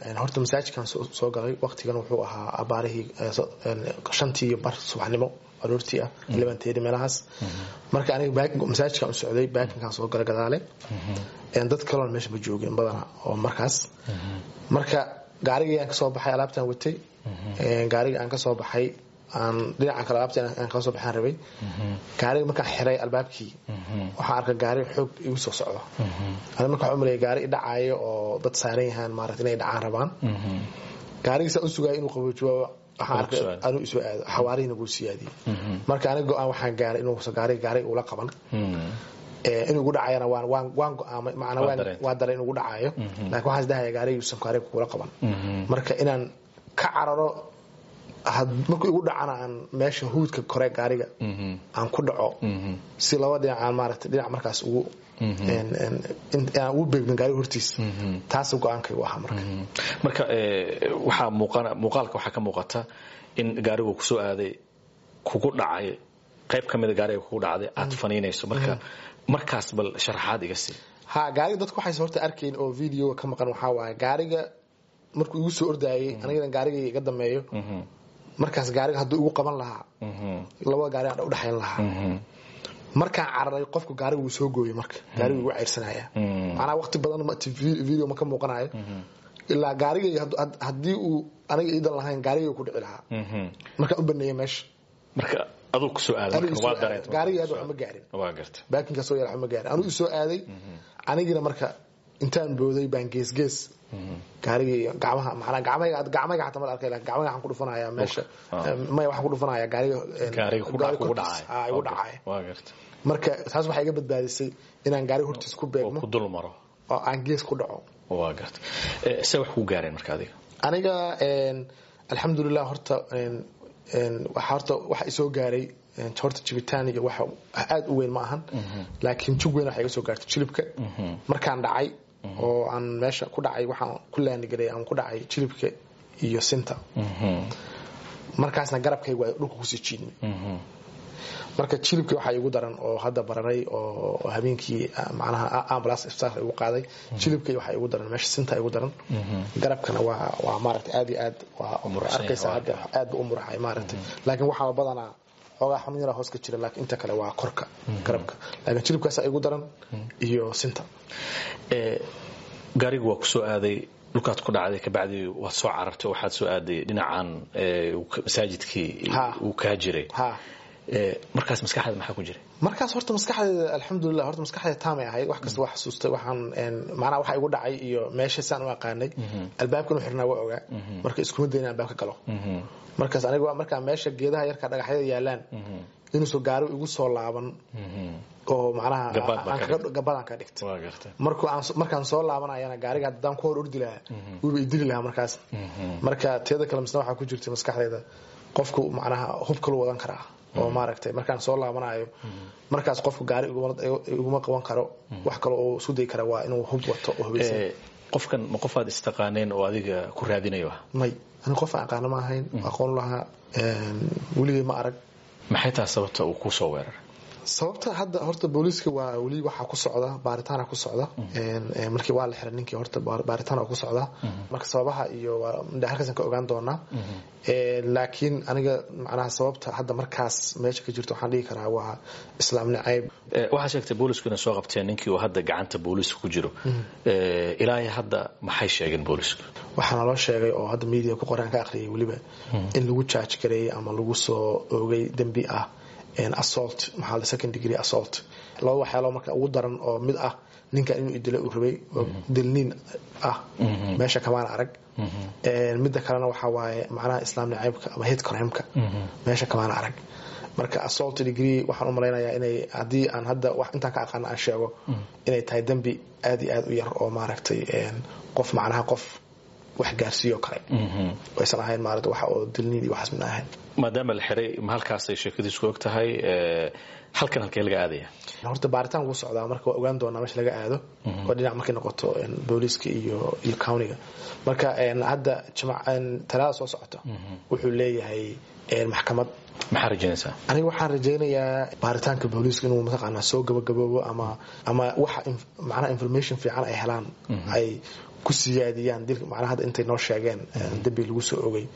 horta masaajidkan soo galay waqtigan wuxuu ahaa abaarihii shantii bar subaxnimo aroortii ah libanteedi meelahaas marka aniga masaajidkan u socday baakinkan soo galay gadaale dad kaloon meesha ma joogin badana oo markaas marka gaarigii aan kasoo baxay alaabtaan watay gaarigii aan kasoo baxay aan dhinaca kale alaabta aan kala soo baxaan rabay gaariga markaan xiray albaabkii waxaan arkay gaari xoog igu soo socdo ani marka waxaan umalaya gaari idhacaayo oo dad saaran yahaan maarata inay dhacaan rabaan gaarigiisaa u sugaya inuu qaboojiyo waxaan arkay anuu isoo aado xawaarihiina wuu siyaadiyey marka aniga go-aan waxaan gaaray inuusa gaariga gaariga ula qaban inuu igu dhacayana waan waan waan go-aamay macnaa waan waa daray inuu igu dhacayo laakiin waxaan isdahaya gaarigiyuusan gaariga kugula qaban marka inaan ka cararo markuu igu dhacana aan meesha huudka kore gaariga aan ku dhaco si laba dhinac aan maarata dhinac markaas ugu aan ugu beegmin gaariga hortiisa taasa go-aankaygu ahaa marka marka waxaa muuqaalka waxaa ka muuqata in gaarigu kusoo aaday kugu dhacay qayb ka mida gaariga kugu dhacday aad faniinayso marka markaas bal sharaxaad iga sii ha gaariga dadku waxayse horta arkayn oo videoga ka maqan waxaa waaye gaariga markuu igu soo ordaayay anigana gaarigay iga dameeyo markaas gaariga hadduu igu qaban lahaa labada gaari aan udhexayn lahaa markaan cararay qofku gaariga wuu soo gooyey marka gaariga igu ceyrsanaya macnaa waqti badan video ma ka muuqanayo ilaa gaarigay haddii uu aniga iidan lahayn gaarigay ku dhici lahaa markaan u baneeyay meesha marka aduu kusoo aadagaarigii hadda waxma gaarin baakinka soo yar waxma gaarin anuu isoo aaday anigina marka intaan booday baan geesgees gaarigii gacmaha manaa gacmayga gacmayga xataa mal arkay lakin gacmayga waxaan ku dhufanaya meesha maya waxaan ku dhufanaya gaariga igu dhacaya marka taas waxay iga badbaadisay inaan gaariga hortiis ku beegmo ku dul maro oo aan gees ku dhaco waa garta se wax ku gaareen marka adiga aniga alxamdulilah horta horta waxa isoo gaaray horta jibitaan iyo wax aad u weyn ma ahan laakiin jug weyn waxa iga soo gaartay jilibka markaan dhacay oo aan meesha ku dhacay waxaan ku laanigaray aan ku dhacay jilibka iyo sinta markaasna garabkaygu ay dhulka kusii jiidmay marka jilibkii waxaa igu daran oo hadda bararay oo habeenkii macnaha ambulance iftaarka igu qaaday jilibkii waxaa igu daran meesha sinta igu daran garabkana waa waa maaragtay aad iyo aad waa arkaysaa hadda aad bu u muraxay maaragtay laakiin waxaa badanaa xoogaa xanuun yaraa hoos ka jira laakiin inta kale waa korka garabka laakiin jilibkaasaa igu daran iyo sinta gaarigu waa ku soo aaday dhulkaad ku dhacday kabacdi waad soo carartay oo waxaad soo aaday dhinacan masaajidkii uu kaa jiray markaas maskaxdaada maxaa ku jiray markaas horta maskaxdeeda alxamdulilah horta maskaxdeeda taamay ahayd wax kasta waa xasuustay waxaan macnaha waxa igu dhacay iyo meesha saan u aqaanay albaabkan u xirnaa waa ogaa marka iskuma dayna albaabka galo markaas aniga markaa meesha geedaha yarka dhagaxyada yaalaan inuusan gaari igu soo laaban oo macnaha gabadaan ka dhigtay markaan soo laabanayana gaariga haddaan ku hor ordi lahaa wiiba idili lahaa markaas marka teeda kale misna waxaa ku jirtay maskaxdeeda qofku macnaha hub kalu wadan karaa oo maaragtay markaan soo laabanayo markaas qofku gaari iguma qaban karo wax kale oo isku dayi kara waa inuu hub wato oo hubeysan qofkan ma qofaad istaqaaneen oo adiga ku raadinayo ah may ani qof aan aqaano ma ahayn aqoon lahaa weligay ma arag maxay tahay sababta uu ku soo weeraray sababta hadda horta booliiska waa weli waxaa ku socda baaritaana ku socda markii waa la xiray ninkii horta baaritaana ku socda marka sababaha iyo halkaasaan ka ogaan doonaa laakiin aniga macnaha sababta hadda markaas meesha ka jirto waxaan dhihi karaa waa islaam nacayb waxaa sheegtay boolisku inay soo qabteen ninkii uu hadda gacanta booliiska ku jiro ilaahay hadda maxay sheegeen boolisku waxaa naloo sheegay oo hadda media ku qoraan ka aqriyay weliba in lagu jaaj gareeyey ama lagu soo oogay dembi ah assault maxaa la second degree assault laba waxyaalo marka ugu daran oo mid ah ninkan inuu idilo uu rabay oo dilniin ah meesha kamaan arag midda kalena waxaa waaye macnaha islaam nacaybka ama hate crimeka meesha kamaan arag marka assault degree waxaan u malaynayaa inay haddii aan hadda wax intaan ka aqaana aan sheego inay tahay dembi aad iyo aad u yar oo maaragtay qof macnaha qof wax gaarsiiyo kale aysan ahayn maarata waxa oo dilniin iyo waxaas midna ahayn maadaama la xiray ma halkaasay sheekadiisku og tahay halkan halkee laga aadaya horta baaritaan wuu socdaa marka waa ogaan doonaa meesha laga aado oo dhinac markay noqoto booliiska iyo iyo countiga marka hadda talaada soo socota wuxuu leeyahay maxkamad maxaa rajaynaysaa aniga waxaan rajaynayaa baaritaanka booliiska inuu mataqaanaa soo gabagaboobo ama ama waxa macnaha information fiican ay helaan ay ku siyaadiyaan dilka macnaha hadda intay noo sheegeen dembi lagu soo ogay